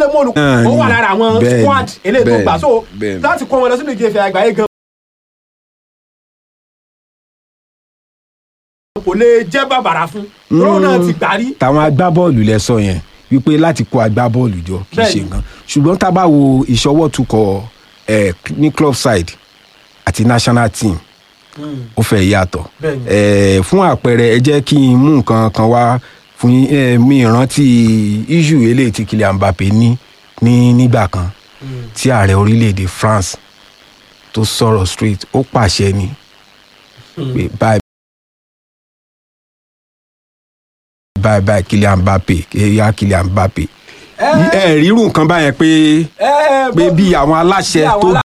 lè mú olùkọ́ Náà ó ni. wà lára àwọn Bẹ́ẹ̀ni, squad eléyìí tó bẹ́ẹ̀ni, gbà so bẹ́ẹ̀ni. láti kó wọn lọ sínú ìjẹ́fẹ̀ àgbáyé gan kò lè jẹ́ bàbàrà fún lóun náà ti gbà rí táwọn agbábọ́ọ̀lù lẹ sọ yẹn wípé láti kó agbábọ́ọ̀lù jọ kì í ṣe Bẹ́ẹ̀ni. nǹkan ṣùgbọ́n tá a bá wo ìṣọwọ́ tukọ̀ ẹ̀ ní club side àti national team ó fẹ́ yàtọ̀ Bẹ́ẹ̀ni. ẹ̀ fún àpẹẹrẹ ẹ jẹ́ kí n mú nǹkan kan wá fún yín ẹ̀ mi ìrántí issue eléyìí tí Kylian Mbappé ní ní nígbà kan tí ààrẹ orílẹ̀-èdè France tó sọ̀rọ̀ straight ó pàṣẹ ni pé báyìí báyìí báyìí Kylian Mbappé kéèyà Kylian Mbappé ẹ rírun nǹkan báyẹn pé ẹ ẹ pé bí àwọn aláṣẹ bí àwọn tó